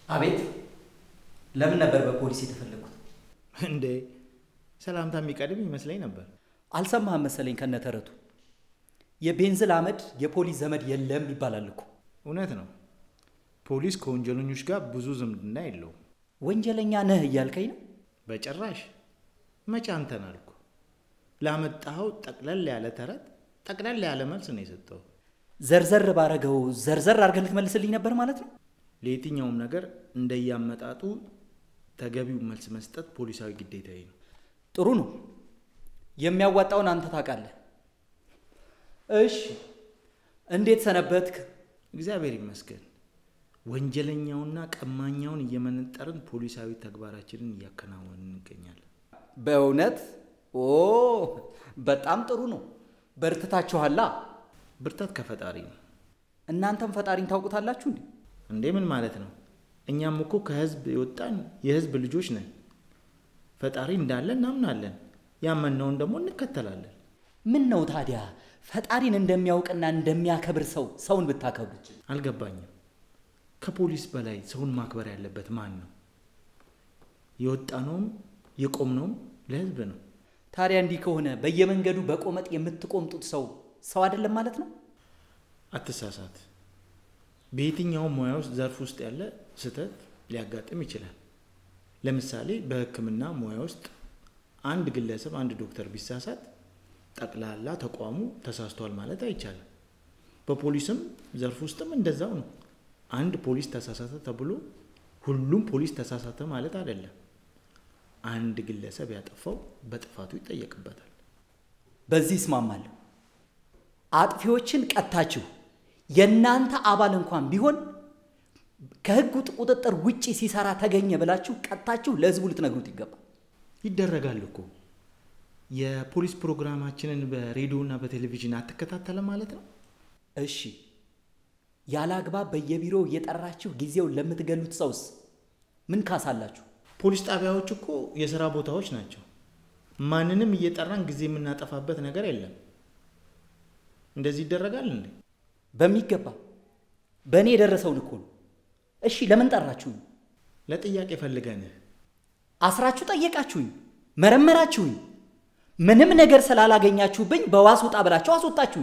አቤት። ለምን ነበር በፖሊስ የተፈለጉት? እንዴ ሰላምታ የሚቀድም ይመስለኝ ነበር። አልሰማህም መሰለኝ ከነተረቱ። የቤንዝል አመድ የፖሊስ ዘመድ የለም ይባላል እኮ። እውነት ነው። ፖሊስ ከወንጀለኞች ጋር ብዙ ዝምድና የለውም። ወንጀለኛ ነህ እያልከኝ ነው? በጭራሽ። መቼ አንተን አልኩ። ላመጣኸው ጠቅለል ያለ ተረት ጠቅለል ያለ መልስ ነው የሰጠው። ዘርዘር ባረገው ዘርዘር አድርገህ ልትመልስልኝ ነበር ማለት ነው? ለየትኛውም ነገር እንደያመጣጡ ተገቢው መልስ መስጠት ፖሊሳዊ ግዴታዬ ነው። ጥሩ ነው። የሚያዋጣውን አንተ ታውቃለህ። እሺ፣ እንዴት ሰነበትክ? እግዚአብሔር ይመስገን። ወንጀለኛውና ቀማኛውን እየመነጠርን ፖሊሳዊ ተግባራችንን እያከናወንን እንገኛለን። በእውነት ኦ፣ በጣም ጥሩ ነው። በርትታችኋላ። ብርታት ከፈጣሪ ነው። እናንተም ፈጣሪን ታውቁታላችሁ እንዴ? እንዴ ምን ማለት ነው? እኛም እኮ ከህዝብ የወጣን የህዝብ ልጆች ነን። ፈጣሪ እንዳለ እናምናለን። ያመንነውን ደግሞ እንከተላለን። ምን ነው ታዲያ ፈጣሪን እንደሚያውቅና እንደሚያከብር ሰው ሰውን ብታከብሩት? አልገባኝም። ከፖሊስ በላይ ሰውን ማክበር ያለበት ማን ነው? የወጣነውም የቆምነውም ለህዝብ ነው። ታዲያ እንዲህ ከሆነ በየመንገዱ በቆመጥ የምትቆምጡት ሰው ሰው አይደለም ማለት ነው? አትሳሳት። በየትኛውም ሙያ ውስጥ ዘርፍ ውስጥ ያለ ስህተት ሊያጋጥም ይችላል። ለምሳሌ በሕክምና ሙያ ውስጥ አንድ ግለሰብ አንድ ዶክተር ቢሳሳት ጠቅላላ ተቋሙ ተሳስቷል ማለት አይቻልም። በፖሊስም ዘርፍ ውስጥም እንደዛው ነው። አንድ ፖሊስ ተሳሳተ ተብሎ ሁሉም ፖሊስ ተሳሳተ ማለት አይደለም። አንድ ግለሰብ ያጠፋው በጥፋቱ ይጠየቅበታል። በዚህ እስማማለሁ። አጥፊዎችን ቀጣችሁ የእናንተ አባል እንኳን ቢሆን ከህግ ቁጥጥር ውጪ ሲሰራ ተገኘ ብላችሁ ቀጣችሁ ለህዝቡ ልትነግሩት ይገባል። ይደረጋል እኮ። የፖሊስ ፕሮግራማችንን በሬዲዮና በቴሌቪዥን አትከታተለም ማለት ነው? እሺ፣ ያለ አግባብ በየቢሮው እየጠራችሁ ጊዜውን ለምትገሉት ሰውስ ምን ካሳላችሁ? ፖሊስ ጣቢያዎች እኮ የሥራ ቦታዎች ናቸው። ማንንም እየጠራን ጊዜ የምናጠፋበት ነገር የለም። እንደዚህ ይደረጋል እንዴ? በሚገባ በእኔ የደረሰውን እኮ ነው። እሺ፣ ለምን ጠራችሁኝ? ለጥያቄ ፈልገንህ አስራችሁ ጠየቃችሁኝ፣ መረመራችሁኝ። ምንም ነገር ስላላገኛችሁብኝ በዋስ ውጣ ብላችሁ አስወጣችሁኝ።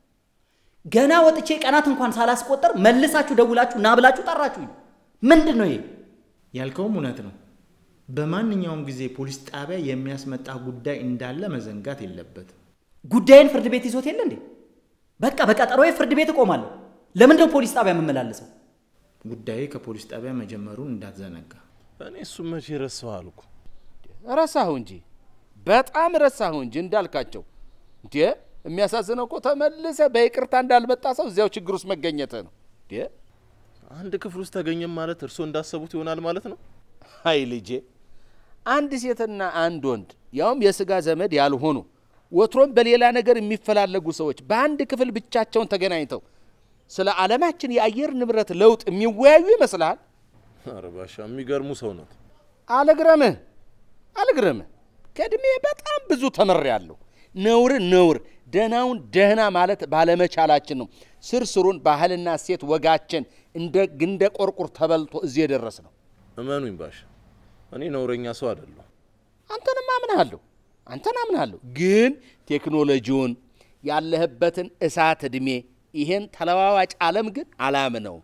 ገና ወጥቼ ቀናት እንኳን ሳላስቆጠር መልሳችሁ ደውላችሁ ና ብላችሁ ጠራችሁኝ። ምንድን ነው ይሄ? ያልከውም እውነት ነው። በማንኛውም ጊዜ ፖሊስ ጣቢያ የሚያስመጣ ጉዳይ እንዳለ መዘንጋት የለበትም። ጉዳይን ፍርድ ቤት ይዞት የለ እንዴ? በቃ በቀጠሮዬ ፍርድ ቤት እቆማለሁ። ለምንድነው ፖሊስ ጣቢያ የምመላለሰው? ጉዳዩ ከፖሊስ ጣቢያ መጀመሩን እንዳትዘነጋ። እኔ እሱም መቼ ረሳሁ አልኩ። ረሳሁ እንጂ በጣም ረሳሁ እንጂ እንዳልካቸው። እንዴ የሚያሳዝነው እኮ ተመልሰ በይቅርታ እንዳልመጣ ሰው እዚያው ችግር ውስጥ መገኘት ነው። እንዴ አንድ ክፍል ውስጥ ተገኘም ማለት እርስዎ እንዳሰቡት ይሆናል ማለት ነው። አይ ልጄ፣ አንድ ሴትና አንድ ወንድ ያውም የስጋ ዘመድ ያልሆኑ ወትሮም በሌላ ነገር የሚፈላለጉ ሰዎች በአንድ ክፍል ብቻቸውን ተገናኝተው ስለ ዓለማችን የአየር ንብረት ለውጥ የሚወያዩ ይመስልሃል? ኧረ ባሻ የሚገርሙ ሰው ናት። አልግረምህ አልግረምህ፣ ከእድሜ በጣም ብዙ ተምሬያለሁ። ነውር ነውር ደህናውን ደህና ማለት ባለመቻላችን ነው ስር ስሩን ባህልና ሴት ወጋችን እንደ ግንደ ቆርቁር ተበልቶ እዚህ የደረስ ነው። እመኑኝ ባሻ፣ እኔ ነውረኛ ሰው አይደለሁ። አንተንም አምንሃለሁ አንተን አምንሃለሁ፣ ግን ቴክኖሎጂውን ያለህበትን እሳት ዕድሜ ይሄን ተለዋዋጭ ዓለም ግን አላምነውም።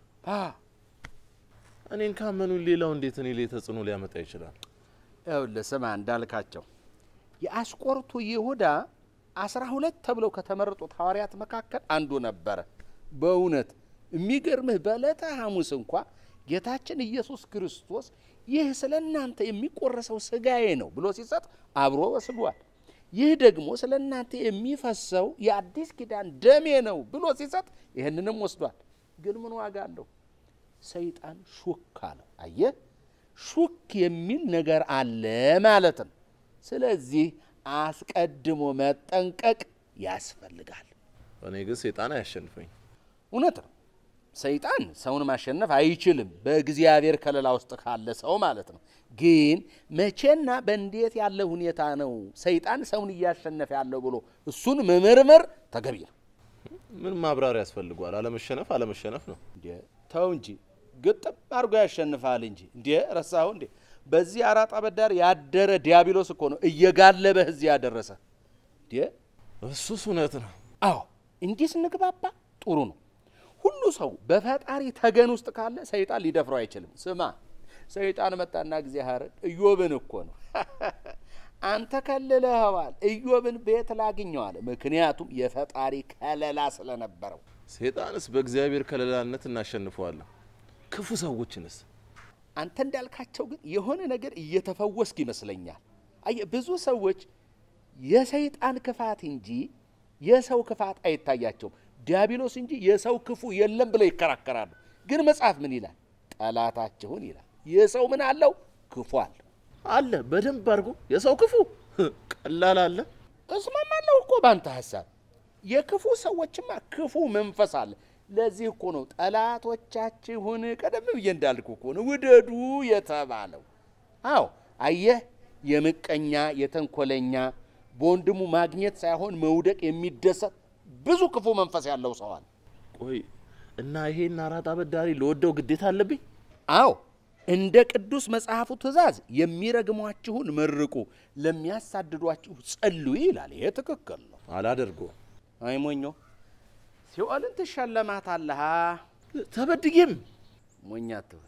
እኔን ካመኑኝ ሌላው እንዴት እኔ ላይ ተጽዕኖ ሊያመጣ ይችላል? ይኸውልህ ስማ እንዳልካቸው የአስቆርቱ ይሁዳ አስራ ሁለት ተብለው ከተመረጡት ሐዋርያት መካከል አንዱ ነበረ። በእውነት የሚገርምህ በዕለተ ሐሙስ እንኳ ጌታችን ኢየሱስ ክርስቶስ ይህ ስለ እናንተ የሚቆረሰው ሥጋዬ ነው ብሎ ሲሰጥ አብሮ ወስዷል። ይህ ደግሞ ስለ እናንተ የሚፈሰው የአዲስ ኪዳን ደሜ ነው ብሎ ሲሰጥ ይህንንም ወስዷል። ግን ምን ዋጋ አለው? ሰይጣን ሹክ አለው። አየህ፣ ሹክ የሚል ነገር አለ ማለት ነው። ስለዚህ አስቀድሞ መጠንቀቅ ያስፈልጋል። እኔ ግን ሴጣን አያሸንፈኝ። እውነት ነው። ሰይጣን ሰውን ማሸነፍ አይችልም፣ በእግዚአብሔር ከለላ ውስጥ ካለ ሰው ማለት ነው። ግን መቼና በእንዴት ያለ ሁኔታ ነው ሰይጣን ሰውን እያሸነፈ ያለው ብሎ እሱን መመርመር ተገቢ ነው። ምን ማብራሪያ ያስፈልገዋል? አለመሸነፍ አለመሸነፍ ነው። እንዴ ተው እንጂ ግጥም አድርጎ ያሸንፋል እንጂ እንዴ ረሳሁ እንዴ? በዚህ አራጣ በዳር ያደረ ዲያብሎስ እኮ ነው እየጋለበህ እዚህ ያደረሰ። እንዴ እሱስ እውነት ነው። አዎ እንዲህ ስንግባባ ጥሩ ነው። ሁሉ ሰው በፈጣሪ ተገን ውስጥ ካለ ሰይጣን ሊደፍረው አይችልም። ስማ ሰይጣን መጣና ጊዜ ሀረግ ኢዮብን እኮ ነው አንተ ከልለኸዋል። ኢዮብን ቤት ላግኘዋል። ምክንያቱም የፈጣሪ ከለላ ስለነበረው። ሴጣንስ በእግዚአብሔር ከለላነት እናሸንፈዋለን። ክፉ ሰዎችንስ አንተ እንዳልካቸው ግን የሆነ ነገር እየተፈወስክ ይመስለኛል። አየህ ብዙ ሰዎች የሰይጣን ክፋት እንጂ የሰው ክፋት አይታያቸውም። ዲያብሎስ እንጂ የሰው ክፉ የለም ብለው ይከራከራሉ። ግን መጽሐፍ ምን ይላል? ጠላታችሁን ይላል። የሰው ምን አለው? ክፉ አለው። አለ በደንብ አድርጎ የሰው ክፉ ቀላል አለ። እስማማለሁ እኮ ባንተ ሀሳብ። የክፉ ሰዎችማ ክፉ መንፈስ አለ። ለዚህ እኮ ነው ጠላቶቻችሁን ቀደም ብዬ እንዳልኩ እኮ ነው ውደዱ የተባለው። አዎ አየህ፣ የምቀኛ የተንኮለኛ በወንድሙ ማግኘት ሳይሆን መውደቅ የሚደሰት ብዙ ክፉ መንፈስ ያለው ሰው አለ። ቆይ እና ይሄን አራጣ በዳሪ ለወደው ግዴታ አለብኝ? አዎ እንደ ቅዱስ መጽሐፉ ትእዛዝ የሚረግሟችሁን መርቁ፣ ለሚያሳድዷችሁ ጸልዩ ይላል። ይሄ ትክክል ነው። አላደርገውም። አይ ሞኞ ሲኦልን ትሸለማታለሃ። ተበድዬም ሞኛ አትሁን።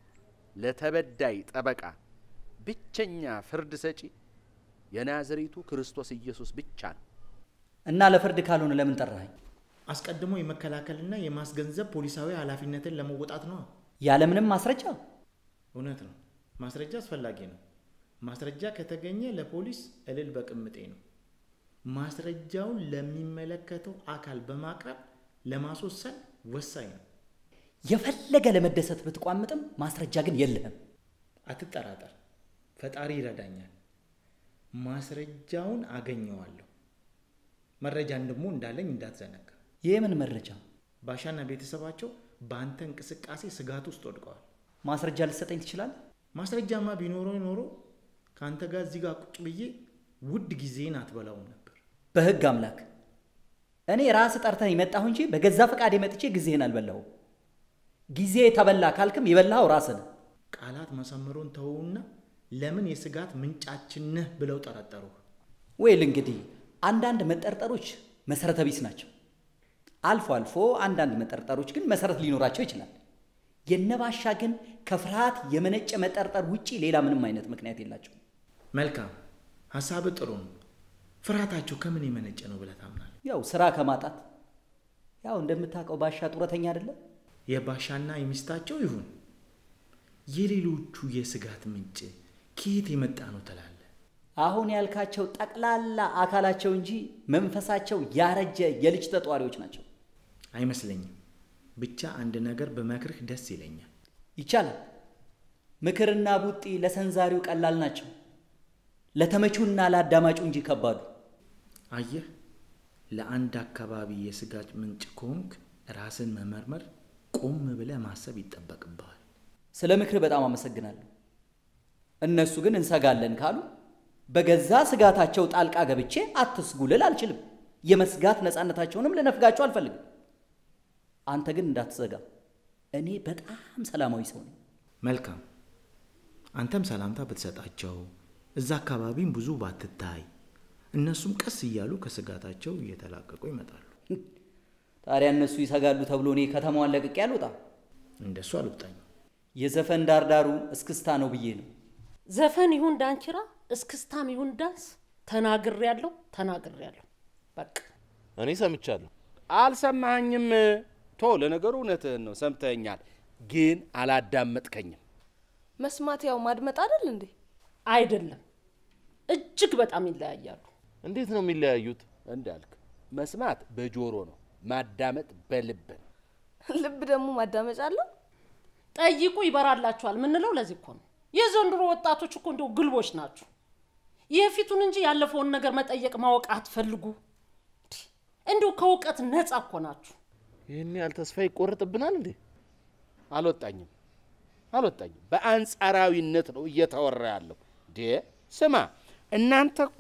ለተበዳይ ጠበቃ ብቸኛ ፍርድ ሰጪ የናዝሬቱ ክርስቶስ ኢየሱስ ብቻ ነው። እና ለፍርድ ካልሆነ ለምን ጠራኸኝ? አስቀድሞ የመከላከልና የማስገንዘብ ፖሊሳዊ ኃላፊነትን ለመወጣት ነዋ። ያለምንም ማስረጃ? እውነት ነው። ማስረጃ አስፈላጊ ነው። ማስረጃ ከተገኘ ለፖሊስ እልል በቅምጤ ነው። ማስረጃውን ለሚመለከተው አካል በማቅረብ ለማስወሰን ወሳኝ ነው። የፈለገ ለመደሰት ብትቋምጥም ማስረጃ ግን የለህም። አትጠራጠር፣ ፈጣሪ ይረዳኛል። ማስረጃውን አገኘዋለሁ። መረጃን ደግሞ እንዳለኝ እንዳትዘነጋ። ይህ ምን መረጃ? ባሻና ቤተሰባቸው በአንተ እንቅስቃሴ ስጋት ውስጥ ወድቀዋል። ማስረጃ ልትሰጠኝ ትችላለህ? ማስረጃማ ቢኖረው ኖሮ ከአንተ ጋር እዚህ ጋር ቁጭ ብዬ ውድ ጊዜን አትበላውም ነበር። በህግ አምላክ እኔ ራስ ጠርተህ የመጣሁ እንጂ በገዛ ፈቃዴ መጥቼ ጊዜህን አልበላሁም። ጊዜ ተበላ ካልክም የበላኸው ራስህ ነህ። ቃላት መሰመሩን ተውና ለምን የስጋት ምንጫችን ነህ ብለው ጠረጠሩ። ወይል እንግዲህ አንዳንድ መጠርጠሮች መሰረተ ቢስ ናቸው። አልፎ አልፎ አንዳንድ መጠርጠሮች ግን መሰረት ሊኖራቸው ይችላል። የነባሻ ግን ከፍርሃት የመነጨ መጠርጠር ውጪ ሌላ ምንም አይነት ምክንያት የላቸው። መልካም ሀሳብ ጥሩ ነው። ፍርሃታቸው ከምን የመነጨ ነው ብለህ ታምናለህ? ያው ስራ ከማጣት ያው እንደምታውቀው ባሻ ጡረተኛ አይደለም። የባሻና የሚስታቸው ይሁን የሌሎቹ የስጋት ምንጭ ከየት የመጣ ነው ትላለህ? አሁን ያልካቸው ጠቅላላ አካላቸው እንጂ መንፈሳቸው ያረጀ የልጅ ተጧሪዎች ናቸው። አይመስለኝም። ብቻ አንድ ነገር በመክርህ ደስ ይለኛል። ይቻላል። ምክርና ቡጢ ለሰንዛሪው ቀላል ናቸው፣ ለተመቹና ለአዳማጩ እንጂ ከባዱ። አየህ፣ ለአንድ አካባቢ የስጋት ምንጭ ከሆንክ ራስን መመርመር፣ ቆም ብለህ ማሰብ ይጠበቅብሃል። ስለ ምክር በጣም አመሰግናለሁ። እነሱ ግን እንሰጋለን ካሉ በገዛ ስጋታቸው ጣልቃ ገብቼ አትስጉ ልል አልችልም። የመስጋት ነፃነታቸውንም ልነፍጋቸው አልፈልግም። አንተ ግን እንዳትዘጋ። እኔ በጣም ሰላማዊ ሰው ነኝ። መልካም። አንተም ሰላምታ ብትሰጣቸው፣ እዛ አካባቢም ብዙ ባትታይ፣ እነሱም ቀስ እያሉ ከስጋታቸው እየተላቀቁ ይመጣሉ። ታዲያ እነሱ ይሰጋሉ ተብሎ እኔ ከተማዋን ለቅቄ አልወጣም። እንደሱ አልወጣኝም። የዘፈን ዳርዳሩ እስክስታ ነው ብዬ ነው። ዘፈን ይሁን ዳንኪራ፣ እስክስታም ይሁን ዳንስ ተናግሬ ያለው ተናግሬ ያለው በቃ እኔ ሰምቻለሁ። አልሰማኸኝም? ቶ ለነገሩ እውነትህን ነው፣ ሰምተኛል፣ ግን አላዳመጥከኝም። መስማት ያው ማድመጥ አይደል እንዴ? አይደለም፣ እጅግ በጣም ይለያያሉ። እንዴት ነው የሚለያዩት? እንዳልክ መስማት በጆሮ ነው፣ ማዳመጥ በልብ ነው። ልብ ደግሞ ማዳመጫ አለው። ጠይቁ ይበራላችኋል ምንለው ለዚህ እኮ ነው። የዘንድሮ ወጣቶች እኮ እንደው ግልቦች ናችሁ። የፊቱን እንጂ ያለፈውን ነገር መጠየቅ ማወቅ አትፈልጉ። እንዲሁ ከእውቀት ነፃ እኮ ናችሁ። ይህን ያህል ተስፋ ይቆርጥብናል እንዴ? አልወጣኝም አልወጣኝም። በአንጻራዊነት ነው እየተወራ ያለው። ዴ ስማ፣ እናንተ እኮ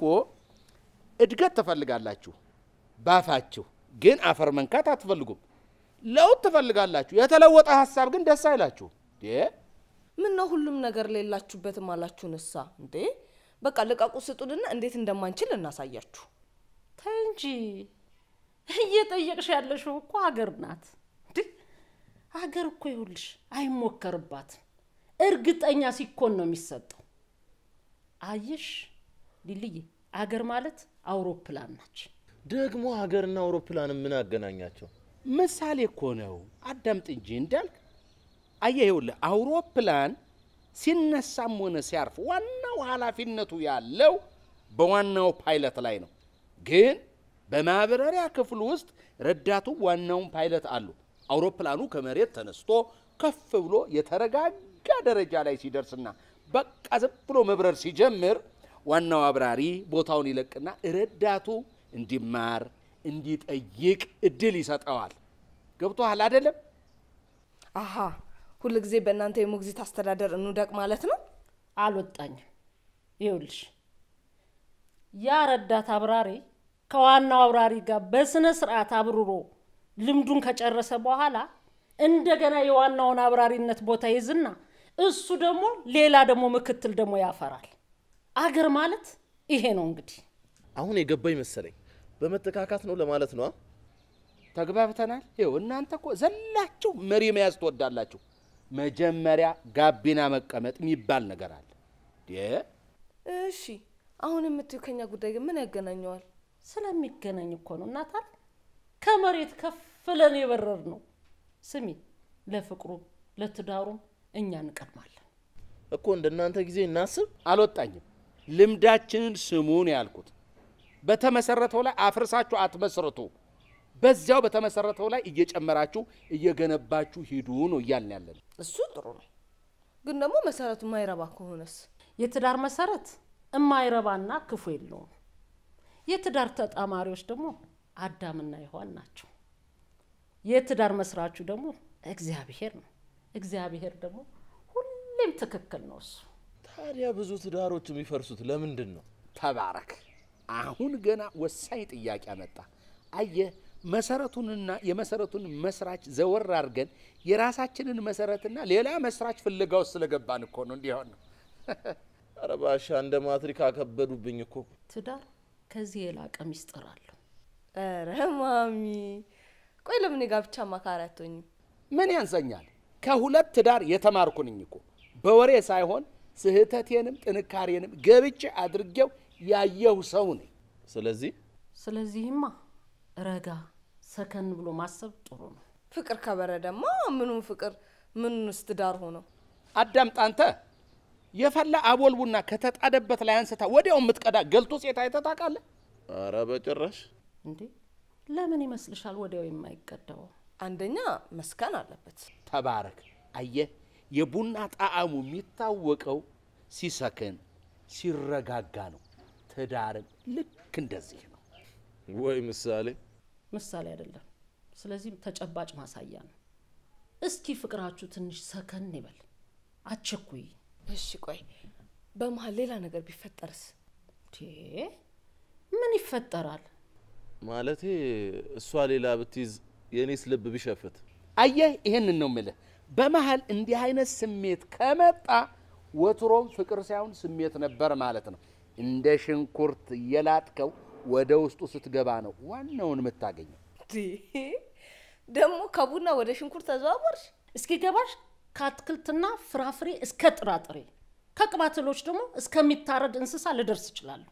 እድገት ትፈልጋላችሁ ባፋችሁ፣ ግን አፈር መንካት አትፈልጉም። ለውጥ ትፈልጋላችሁ፣ የተለወጠ ሀሳብ ግን ደስ አይላችሁ። ምን ነው ሁሉም ነገር ሌላችሁበትም አላችሁን? እሳ እንዴ በቃ ልቀቁ ስጡንና እንዴት እንደማንችል እናሳያችሁ። ተይ እንጂ እየጠየቅሽ ያለሽው እኮ ሀገር ናት እንዴ። ሀገር እኮ ይኸውልሽ አይሞከርባትም፣ እርግጠኛ ሲኮን ነው የሚሰጠው። አየሽ ሊልዬ፣ አገር ማለት አውሮፕላን ናች። ደግሞ ሀገርና አውሮፕላንም ምን አገናኛቸው? ምሳሌ እኮ ነው። አዳምጥ እንጂ እንዳልክ። አየህ ይኸውልህ አውሮፕላን ሲነሳም ሆነ ሲያርፍ ዋናው ኃላፊነቱ ያለው በዋናው ፓይለት ላይ ነው። ግን በማብረሪያ ክፍል ውስጥ ረዳቱ ዋናውን ፓይለት አሉ። አውሮፕላኑ ከመሬት ተነስቶ ከፍ ብሎ የተረጋጋ ደረጃ ላይ ሲደርስና በቃ ዝም ብሎ መብረር ሲጀምር ዋናው አብራሪ ቦታውን ይለቅና ረዳቱ እንዲማር እንዲጠይቅ እድል ይሰጠዋል። ገብቶሃል አይደለም? አሃ ሁል ጊዜ በእናንተ የሞግዚት አስተዳደር እንውደቅ ማለት ነው። አልወጣኝም። ይኸውልሽ ያ ረዳት አብራሪ ከዋናው አብራሪ ጋር በስነ ስርዓት አብርሮ ልምዱን ከጨረሰ በኋላ እንደገና የዋናውን አብራሪነት ቦታ ይዝና እሱ ደግሞ ሌላ ደግሞ ምክትል ደግሞ ያፈራል። አገር ማለት ይሄ ነው እንግዲህ። አሁን የገባኝ መሰለኝ። በመተካካት ነው ለማለት ነው። ተግባብተናል። ይኸው እናንተ እኮ ዘላችሁ መሪ መያዝ ትወዳላችሁ። መጀመሪያ ጋቢና መቀመጥ የሚባል ነገር አለ። እሺ አሁን የምትዩ ከኛ ጉዳይ ግን ምን ያገናኘዋል? ስለሚገናኝ እኮ ነው እናታል ከመሬት ከፍ ብለን የበረር ነው። ስሚ ለፍቅሩም ለትዳሩም እኛ እንቀድማለን። እኮ እንደናንተ ጊዜ እናስብ። አልወጣኝም። ልምዳችንን ስሙን ያልኩት በተመሰረተው ላይ አፍርሳችሁ አትመስርቱ። በዚያው በተመሰረተው ላይ እየጨመራችሁ እየገነባችሁ ሂዱ ነው እያልን ያለን። እሱ ጥሩ ነው፣ ግን ደግሞ መሰረቱ ማይረባ ከሆነስ? የትዳር መሰረት እማይረባና ክፉ የለውም። የትዳር ተጣማሪዎች ደግሞ አዳምና ሔዋን ናቸው። የትዳር መስራቹ ደግሞ እግዚአብሔር ነው። እግዚአብሔር ደግሞ ሁሌም ትክክል ነው እሱ። ታዲያ ብዙ ትዳሮች የሚፈርሱት ለምንድን ነው? ተባረክ። አሁን ገና ወሳኝ ጥያቄ አመጣ። አየህ መሰረቱንና የመሰረቱን መስራች ዘወር አድርገን የራሳችንን መሰረትና ሌላ መስራች ፍለጋ ውስጥ ስለገባን እኮ ነው እንዲሆን ነው። ኧረ ባሻ እንደ ማትሪክ አከበዱብኝ እኮ። ትዳር ከዚህ የላቀ ሚስጥር አለው። ኧረ ማሚ፣ ቆይ ለምን የጋብቻ አማካሪ አትሆኝም? ምን ያንሰኛል? ከሁለት ትዳር የተማርኩ ነኝ እኮ በወሬ ሳይሆን ስህተቴንም ጥንካሬንም ገብቼ አድርጌው ያየሁ ሰው ነኝ። ስለዚህ ስለዚህማ ረጋ ሰከን ብሎ ማሰብ ጥሩ ነው። ፍቅር ከበረደማ ምኑን ፍቅር ምኑንስ ትዳር ሆነው? አዳምጥ አንተ የፈላ አቦል ቡና ከተጣደበት ላይ አንስታ ወዲያው የምትቀዳ ገልቶ ሴት አይተህ ታውቃለህ? ኧረ በጭራሽ እንዴ ለምን ይመስልሻል ወዲያው የማይቀዳው? አንደኛ መስከን አለበት። ተባረክ። አየህ የቡና ጣዕሙ የሚታወቀው ሲሰክን ሲረጋጋ ነው። ትዳርም ልክ እንደዚህ ነው። ወይ ምሳሌ ምሳሌ አይደለም። ስለዚህም ተጨባጭ ማሳያ ነው። እስኪ ፍቅራችሁ ትንሽ ሰከን ይበል፣ አትቸኩይ። እሺ ቆይ በመሀል ሌላ ነገር ቢፈጠርስ? እንዴ ምን ይፈጠራል? ማለቴ እሷ ሌላ ብትይዝ የእኔስ ልብ ቢሸፍት አየህ ይሄንን ነው ምልህ። በመሀል እንዲህ አይነት ስሜት ከመጣ ወትሮም ፍቅር ሳይሆን ስሜት ነበር ማለት ነው። እንደ ሽንኩርት እየላጥከው ወደ ውስጡ ስትገባ ነው ዋናውን የምታገኘው። እንዴ ደግሞ ከቡና ወደ ሽንኩርት ተዘዋወርሽ? እስኪ ገባሽ ከአትክልትና ፍራፍሬ እስከ ጥራጥሬ ከቅባት እህሎች ደግሞ እስከሚታረድ እንስሳ ልደርስ እችላለሁ።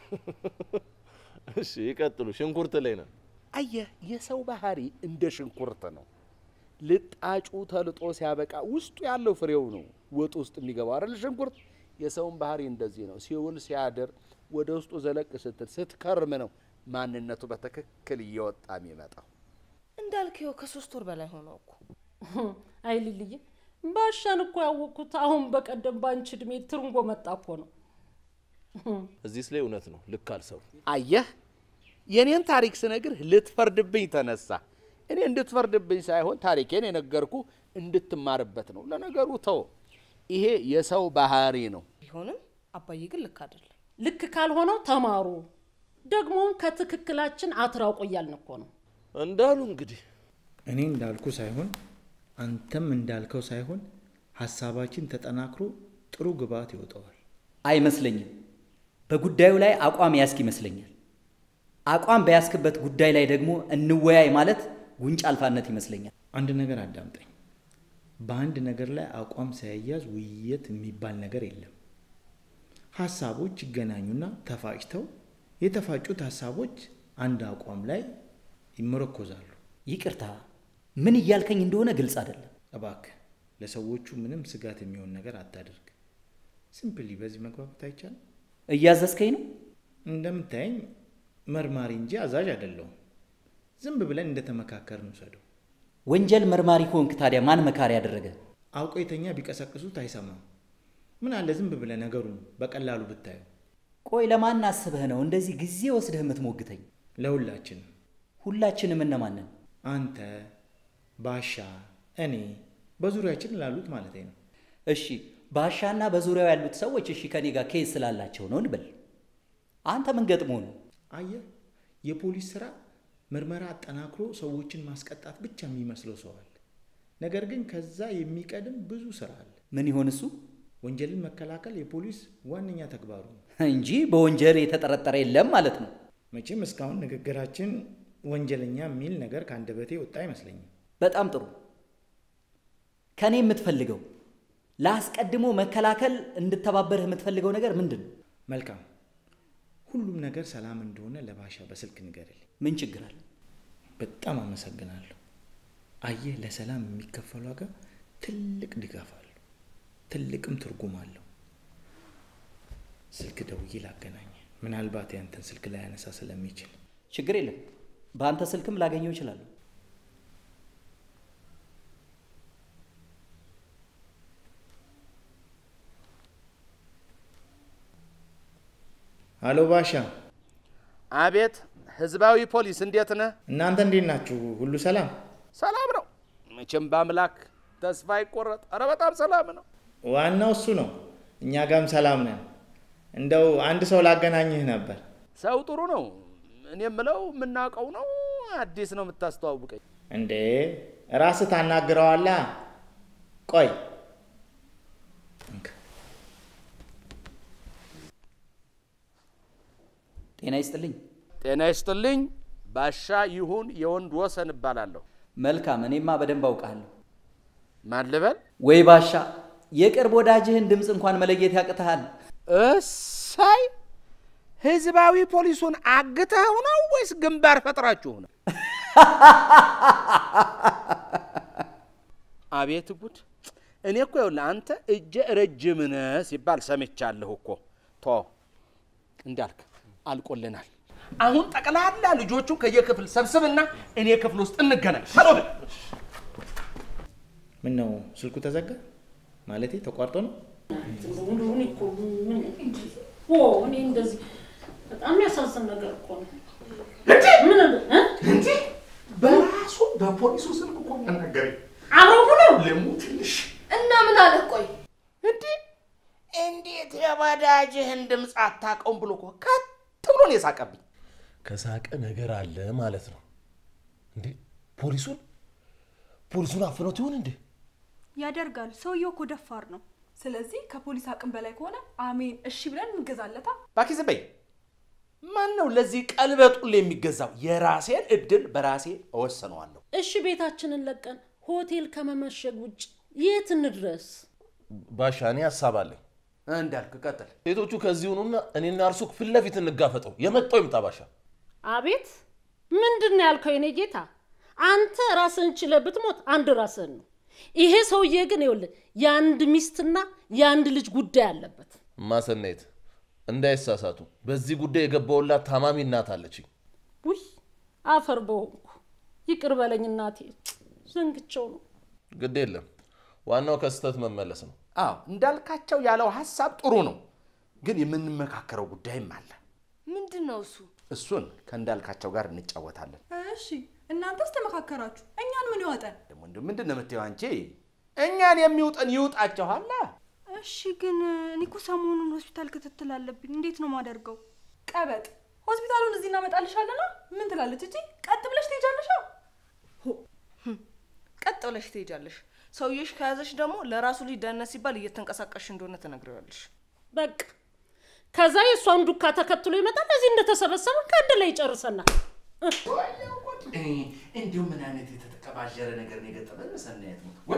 እሺ ይቀጥሉ። ሽንኩርት ላይ ነን። አየህ የሰው ባህሪ እንደ ሽንኩርት ነው። ልጣጩ ተልጦ ሲያበቃ ውስጡ ያለው ፍሬው ነው ወጥ ውስጥ የሚገባው አይደል? ሽንኩርት የሰውን ባህሪ እንደዚህ ነው። ሲውል ሲያድር ወደ ውስጡ ዘለቅ ስትል ስትከርም ነው ማንነቱ በትክክል እየወጣ የሚመጣው። እንዳልከው ከሶስት ወር በላይ ሆነው እኮ አይ ሊልዬ ባሻን እኮ ያወቅኩት አሁን በቀደም ባንቺ እድሜ ትርንጎ መጣ እኮ ነው። እዚህስ ላይ እውነት ነው። ልክ አልሰሩ። አየህ የኔን ታሪክ ስነግርህ ልትፈርድብኝ ተነሳ። እኔ እንድትፈርድብኝ ሳይሆን ታሪኬን የነገርኩ እንድትማርበት ነው። ለነገሩ ተው፣ ይሄ የሰው ባህሪ ነው። ቢሆንም አባዬ ግን ልክ አይደለም። ልክ ካልሆነው ተማሩ፣ ደግሞም ከትክክላችን አትራቁ እያልን እኮ ነው። እንዳሉ እንግዲህ እኔ እንዳልኩ ሳይሆን አንተም እንዳልከው ሳይሆን ሀሳባችን ተጠናክሮ ጥሩ ግብዓት ይወጣዋል። አይመስለኝም። በጉዳዩ ላይ አቋም ያስክ ይመስለኛል። አቋም በያስክበት ጉዳይ ላይ ደግሞ እንወያይ ማለት ጉንጭ አልፋነት ይመስለኛል። አንድ ነገር አዳምጠኝ። በአንድ ነገር ላይ አቋም ሳይያዝ ውይይት የሚባል ነገር የለም። ሀሳቦች ይገናኙና ተፋጭተው የተፋጩት ሀሳቦች አንድ አቋም ላይ ይመረኮዛሉ። ይቅርታ፣ ምን እያልከኝ እንደሆነ ግልጽ አይደለም። እባክህ ለሰዎቹ ምንም ስጋት የሚሆን ነገር አታደርግ። ሲምፕሊ በዚህ መግባባት አይቻልም። እያዘዝከኝ ነው? እንደምታየኝ መርማሪ እንጂ አዛዥ አይደለሁም። ዝም ብለን እንደተመካከርን ውሰደው። ወንጀል መርማሪ ከሆንክ ታዲያ ማን መካሪ ያደረገ? አውቆ የተኛ ቢቀሰቅሱት አይሰማም። ምን አለ ዝም ብለህ ነገሩን በቀላሉ ብታየው። ቆይ ለማን አስበህ ነው እንደዚህ ጊዜ ወስደህ የምትሞግተኝ? ለሁላችንም ሁላችንም እነማንን? አንተ፣ ባሻ፣ እኔ በዙሪያችን ላሉት ማለት ነው። እሺ ባሻና በዙሪያው ያሉት ሰዎች እሺ ከኔ ጋር ኬዝ ስላላቸው ነው እንበል። አንተ ምን ገጥሞ ነው? አየህ፣ የፖሊስ ስራ ምርመራ አጠናክሮ ሰዎችን ማስቀጣት ብቻ የሚመስለው ሰው አለ። ነገር ግን ከዛ የሚቀድም ብዙ ስራ አለ። ምን ይሆን እሱ? ወንጀልን መከላከል የፖሊስ ዋነኛ ተግባሩ ነው። እንጂ በወንጀል የተጠረጠረ የለም ማለት ነው። መቼም እስካሁን ንግግራችን ወንጀለኛ የሚል ነገር ከአንደበቴ ወጣ አይመስለኝም። በጣም ጥሩ። ከኔ የምትፈልገው ለአስቀድሞ መከላከል እንድተባበርህ የምትፈልገው ነገር ምንድን ነው? መልካም፣ ሁሉም ነገር ሰላም እንደሆነ ለባሻ በስልክ ንገርልኝ። ምን ችግር አለ? በጣም አመሰግናለሁ። አየህ፣ ለሰላም የሚከፈል ዋጋ ትልቅ ድጋፍ አለው፣ ትልቅም ትርጉም አለው። ስልክ ደውዬ ላገናኝ፣ ምናልባት ያንተን ስልክ ላይ ያነሳ ስለሚችል ችግር የለም። በአንተ ስልክም ላገኘው እችላለሁ። አሎ ባሻ፣ አቤት ህዝባዊ ፖሊስ እንዴት ነህ? እናንተ እንዴት ናችሁ? ሁሉ ሰላም? ሰላም ነው መቼም በአምላክ ተስፋ አይቆረጥ። ኧረ በጣም ሰላም ነው። ዋናው እሱ ነው። እኛ ጋም ሰላም ነን። እንደው አንድ ሰው ላገናኝህ ነበር። ሰው ጥሩ ነው። እኔ የምለው የምናውቀው ነው አዲስ ነው የምታስተዋውቀኝ? እንዴ ራስህ ታናግረዋላ። ቆይ እንካ። ጤና ይስጥልኝ። ጤና ይስጥልኝ። ባሻ ይሁን የወንድ ወሰን እባላለሁ። መልካም፣ እኔማ በደንብ አውቃለሁ። ማን ልበል? ወይ ባሻ፣ የቅርብ ወዳጅህን ድምፅ እንኳን መለየት ያቅትሃል። እሳይ ህዝባዊ ፖሊሱን አግተኸው ነው ወይስ ግንባር ፈጥራችሁ ነው? አቤት ጉድ! እኔ እኮ ይኸውልህ አንተ እጀ ረጅም ነህ ሲባል ሰምቻለሁ እኮ። ቶ እንዳልክ አልቆልናል። አሁን ጠቅላላ ልጆቹን ከየክፍል ሰብስብና እኔ ክፍል ውስጥ እንገናኝ። ቶሎ በል። ምን ነው ስልኩ ተዘጋ? ማለቴ ተቋርጦ ነው? እኔ እኮ ምን- ኦ እኔ እንደዚህ በጣም ያሳዝን ነገር እኮ ነው። ምን እ? በራሱ በፖሊሱ ስልክ እኮ ነገረኝ። አብረው ሆነው ልሙትልሽ እና ምን አለህ? ቆይ እንዲህ እንዴት የወዳጅህን ድምፅ አታውቀውም ብሎ እኮ ከት ብሎ ነው የሳቀብኝ። ከሳቀ ነገር አለ ማለት ነው እንዴ? ፖሊሱን ፖሊሱን አፍኖት ይሆን እንዴ? ያደርጋል። ሰውየው እኮ ደፋር ነው። ስለዚህ ከፖሊስ አቅም በላይ ከሆነ አሜን እሺ ብለን እንገዛለታ። እባክህ ዝም በይ። ማን ነው ለዚህ ቀልበጡል የሚገዛው? የራሴን እድል በራሴ እወሰነዋለሁ። እሺ ቤታችንን ለቀን ሆቴል ከመመሸግ ውጭ የት እንድረስ? ባሻ እኔ ሀሳብ አለኝ። እንዳልክ ቀጥል። ሴቶቹ ከዚህ ሁኑና እኔና እርሱ ፊት ለፊት እንጋፈጠው። የመጣው ይምጣ ባሻ። አቤት ምንድን ነው ያልከው? የኔ ጌታ አንተ ራስህን ችለህ ብትሞት አንድ ራስህን ነው። ይሄ ሰውዬ ግን ይኸውልህ የአንድ ሚስትና የአንድ ልጅ ጉዳይ አለበት። ማሰናየት እንዳይሳሳቱ፣ በዚህ ጉዳይ የገባውላት ታማሚ እናት አለችኝ። ውይ አፈር በሆንኩ ይቅር በለኝ እናቴ፣ ዘንግቸው ነው። ግድ የለም ዋናው ከስህተት መመለስ ነው። አዎ እንዳልካቸው ያለው ሀሳብ ጥሩ ነው፣ ግን የምንመካከረው ጉዳይም አለ። ምንድን ነው እሱ? እሱን ከእንዳልካቸው ጋር እንጫወታለን። እሺ እናንተስ ተመካከራችሁ፣ እኛን ምን ይወጠን? ደግሞ እንዲሁ ምንድን ነው የምትይው አንቺ? እኛን የሚውጠን ይውጣቸኋላ። እሺ ግን እኔ እኮ ሰሞኑን ሆስፒታል ክትትል አለብኝ። እንዴት ነው ማደርገው? ቀበጥ ሆስፒታሉን እዚህ እናመጣልሻለና ምን ትላለች እጂ? ቀጥ ብለሽ ትሄጃለሽ። ቀጥ ብለሽ ትሄጃለሽ። ሰውዬሽ ከያዘሽ ደግሞ ለራሱ ልጅ ደህንነት ሲባል እየተንቀሳቀስሽ እንደሆነ ትነግሪዋለሽ። በቃ ከዛ የእሷን ዱካ ተከትሎ ይመጣል። እዚህ እንደተሰበሰበ ከአንድ ላይ ይጨርሰናል። እንዲሁ ምን አይነት የተቀባጀረ ነገር ነው የገጠመን ሰናየት ነው ወይ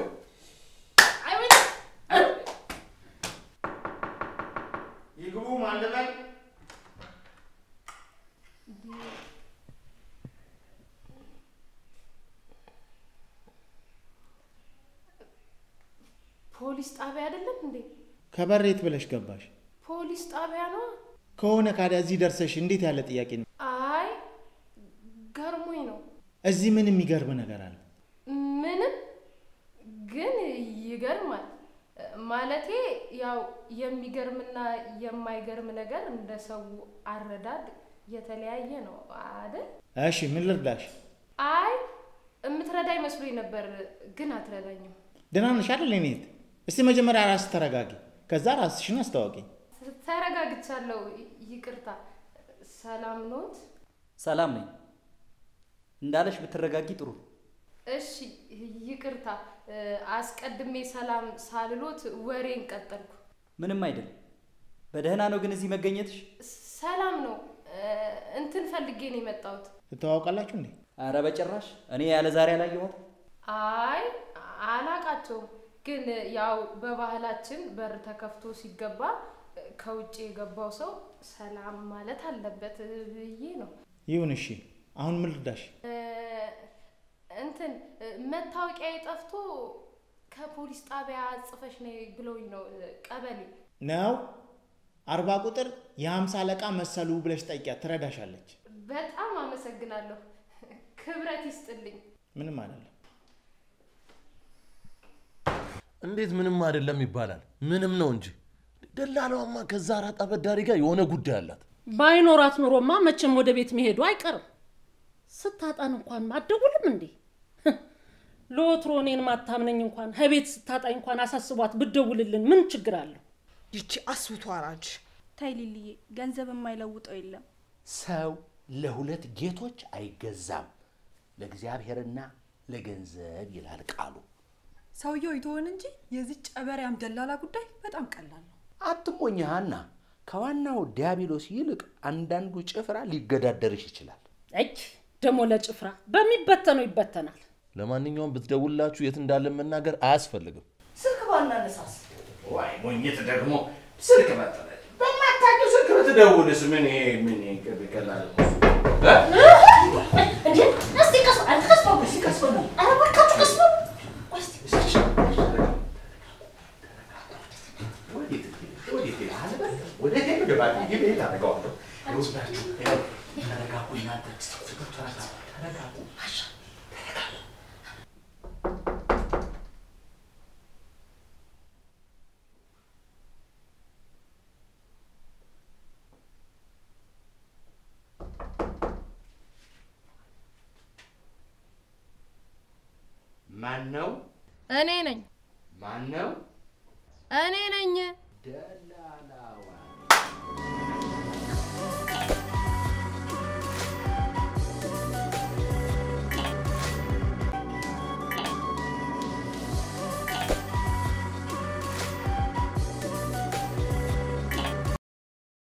ይግቡ ማለበል ፖሊስ ጣቢያ አይደለም እንዴ? ከበሬት ብለሽ ገባሽ ፖሊስ ጣቢያ ነው። ከሆነ ካዲያ እዚህ ደርሰሽ እንዴት ያለ ጥያቄ ነው? አይ ገርሞኝ ነው። እዚህ ምን የሚገርም ነገር አለ? ምንም ግን ይገርማል። ማለቴ ያው የሚገርምና የማይገርም ነገር እንደ ሰው አረዳድ የተለያየ ነው አይደል? እሺ ምን ልርዳሽ? አይ የምትረዳኝ መስሎኝ ነበር፣ ግን አትረዳኝም። ደህና ነሽ አይደል? እኔት እስቲ መጀመሪያ ራስ ተረጋጊ፣ ከዛ ራስሽን አስታወቂ። ተረጋግቻለሁ። ይቅርታ። ሰላም ኖት? ሰላም ነኝ እንዳለሽ ብትረጋጊ ጥሩ። እሺ ይቅርታ። አስቀድሜ ሰላም ሳልሎት ወሬን ቀጠልኩ። ምንም አይደል። በደህና ነው ግን እዚህ መገኘትሽ? ሰላም ነው። እንትን ፈልጌ ነው የመጣሁት። ትተዋወቃላችሁ እንዴ? አረ በጭራሽ እኔ ያለ ዛሬ አላየኋትም። አይ አላቃቸውም፣ ግን ያው በባህላችን በር ተከፍቶ ሲገባ ከውጭ የገባው ሰው ሰላም ማለት አለበት ብዬ ነው። ይሁን እሺ። አሁን ምን ልርዳሽ? እንትን መታወቂያ ጠፍቶ ከፖሊስ ጣቢያ ጽፈሽ ነይ ብለውኝ ነው። ቀበሌ ነው አርባ ቁጥር የሀምሳ አለቃ መሰሉ ብለሽ ጠይቂያት፣ ትረዳሻለች። በጣም አመሰግናለሁ። ክብረት ይስጥልኝ። ምንም አይደለም። እንዴት ምንም አይደለም ይባላል? ምንም ነው እንጂ። ደላላዋማ ከዛ አራጣ አበዳሪ ጋር የሆነ ጉዳይ አላት። ባይኖራት ኑሮማ መቼም ወደ ቤት መሄዱ አይቀርም። ስታጣን እንኳን አትደውልም እንዴ? ለወትሮ እኔን ማታምነኝ እንኳን ከቤት ስታጣኝ እንኳን አሳስቧት ብደውልልን ምን ችግር አለው? ይቺ አስብቶ አራጅ ታይ ሊልዬ፣ ገንዘብ የማይለውጠው የለም። ሰው ለሁለት ጌቶች አይገዛም፣ ለእግዚአብሔርና ለገንዘብ ይላል ቃሉ። ሰውየው ይተወን እንጂ የዚህ ጨበሪያም ደላላ ጉዳይ በጣም ቀላል ነው። አትሞኝ ሀና፣ ከዋናው ዲያብሎስ ይልቅ አንዳንዱ ጭፍራ ሊገዳደርሽ ይችላል። እጅ ደግሞ ለጭፍራ በሚበተነው ይበተናል። ለማንኛውም ብትደውላችሁ የት እንዳለ መናገር አያስፈልግም። ስልክ ባናነሳስ ዋይ ሞኝት ደግሞ ስልክ መጠለ በማታውቂው ስልክ ብትደውልስ ምን ይሄ ምን ይሄ ቀላል ነው? እንዴ እስቲ ቀስ ቀስ በሉ እስቲ ቀስ በሉ። ኧረ እባካችሁ ቀስ በሉ። ማን ነው? እኔ ነኝ ማን ነው? እኔ ነኝ። ደላላዋ